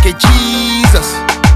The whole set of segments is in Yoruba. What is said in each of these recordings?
say Jesus.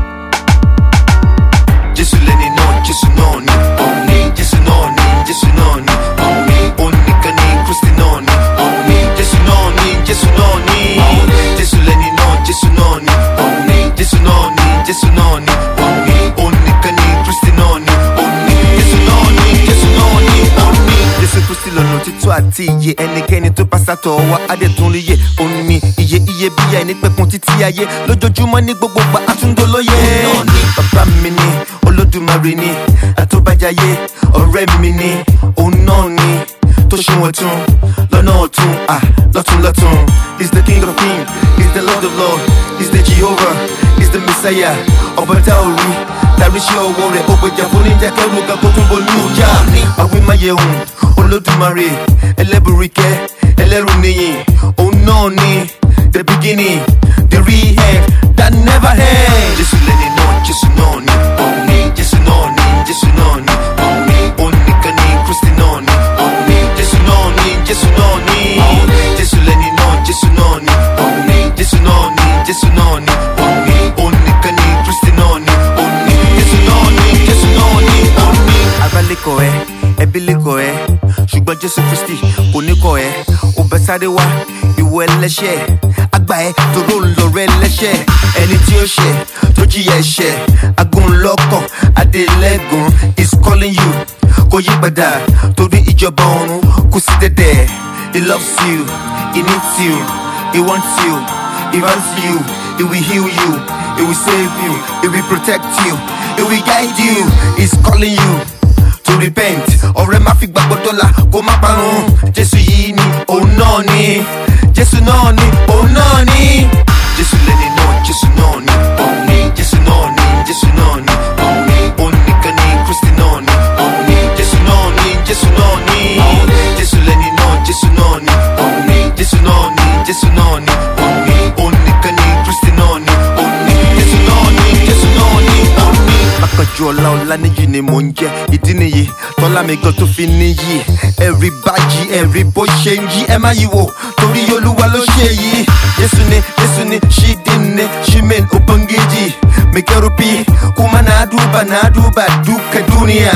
Jésù lẹni náà, Jésù náà ni. Òní, Jésù náà ni, Jésù náà ni. Òní, oníkan ni, Kristi náà ni. Òní, Jésù náà ni, Jésù náà ni. Jésù lẹni náà, Jésù náà ni. Òní, Jésù náà ni, Jésù náà ni. Òní, oníkan ni, Kristi náà ni. Òní, Jésù náà ni, Jésù náà ni. Òní. Jésù Kristi lọ́nà títọ́ àti iye ẹnikẹ́ni tó bá sátọ̀ wá adẹ́tún rí yé òní iye iye bí ẹni pẹ̀kun títí ayé lójoojúmọ́ ní gbogbo gba àtúndólóyè. Òun náà ni bàbá mi ni olódùmarè ni àtúbàjáyé ọ̀rẹ́ mi ni òun náà ni tó ṣe wọ́n tún lọ́nà ọ̀tún à lọ́tún lọ́tún. He's the king of kings, he's the lord of lords, he's the jehovah, he's the messiah. ọba tá ò rí tàbí ṣe ọwọ́ rẹ̀ ó gbèjà fún níjà kẹrù ga kó tún bolú ìjà. àwímáyẹ̀hùn olódùmarè ẹlẹ́bùrìkẹ́ ẹlẹ́rù nìyí òun náà ni the beginning the real end that never ends. jésù lẹ́ni náà jésù náà ni òun ni jésù náà ni jésù náà ni òun ni òun nìkan ni kristi náà ni òun ni jésù náà ni jésù náà ni jésù lẹ́ni náà jésù náà ni òun ni jésù náà ni jésù náà ni òun ni òun nìkan ni kristi náà ni òun ni jésù náà ni jésù náà ni òun ni. abalẹ̀kọ̀ ẹ ẹbí lẹ́kọ̀ ẹ ṣùgbọ́n jésù kristi kò ní kọ̀ ẹ ó bẹ sáré wá ìwọ ẹlẹ́ṣẹ̀ àgbà ẹ tòró ń lọ rẹ lẹ́ṣẹ̀ ẹni tí ó ṣẹ̀ tó jìyà ẹ̀ṣẹ̀ agúnlọ́kọ̀ adélẹ́gùn is calling you kò yí padà torí ìjọba ọ̀run kò sí dẹ́dẹ̀ he loves you he needs you he wants you he wants you he will heal you he will save you he will protect you he will guide you he's calling you to repent ọ̀rẹ́ má fi gbàgbọ́ dọ́là kó má parun jésù yìí ni òun náà ni jésù náà ni òun náà ni jésù lẹ́ni náà jésù náà ni òun ni jésù náà ni jésù náà ni òun ni òun nìkan ni kristi náà ni òun ni jésù náà ni jésù náà ni jésù lẹ́ni náà jésù náà ni òun ni jésù náà ni jésù náà ni òun ni òun nìkan ni kristi náà ni òun ni jésù náà ni jésù náà ni òun ni. Akànjú ọ̀la ọ̀la níyì ni mò ń jẹ́ ìdí nìyí tọ́lá mi gan tó fi níyì ẹ̀rí bájì ẹ̀rí bó ṣe ń yí ẹ má yí wò torí olúwa ló ṣe yìí Jésù ni Jésù ni ṣídìní ṣímẹ́n òbọ̀ngéjì mẹ́kẹ́rùpì kúmá náà dùbà náà dùbà dùkẹ́ dúnìyà.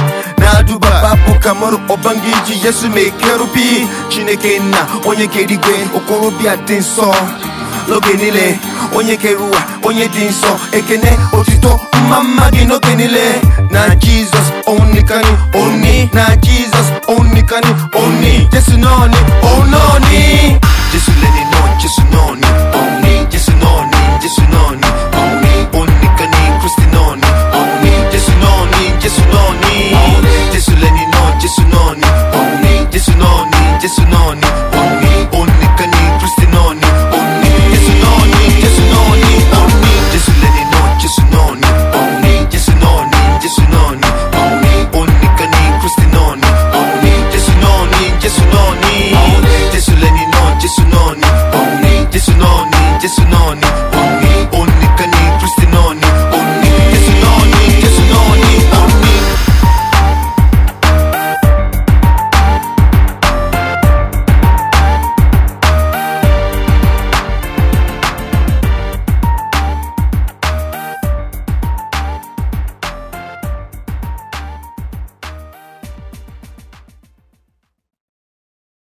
na duba babu kamar ubangiji yesu mai kerubi chineke nna onye kere igwe okorobịa dị nsọ n'oge niile onye kere ụwa onye dị nsọ ekene otito mma mma gị n'oge niile na jizọs onikani oni na jizọs onikani oni jesu nọọni onọọni jesu lẹni náà jesu nọọni oni jesu nọọni jesu nọọni oni onikani kristi nọọni oni jesu nọọni jesu nọọni jesu lẹni náà jesu nọọni oni jesu nọọni jesu nọọni oni onikani kristi nọọni oni jesu nọọni jesu nọọni oni jesu lẹni náà jesu nọọni oni jesu nọọni jesu nọọni oni onikani kristi nọọni oni jesu nọọni jesu nọọni jesu lẹni náà jesu nọọni oni jesu nọọni jesu nọọni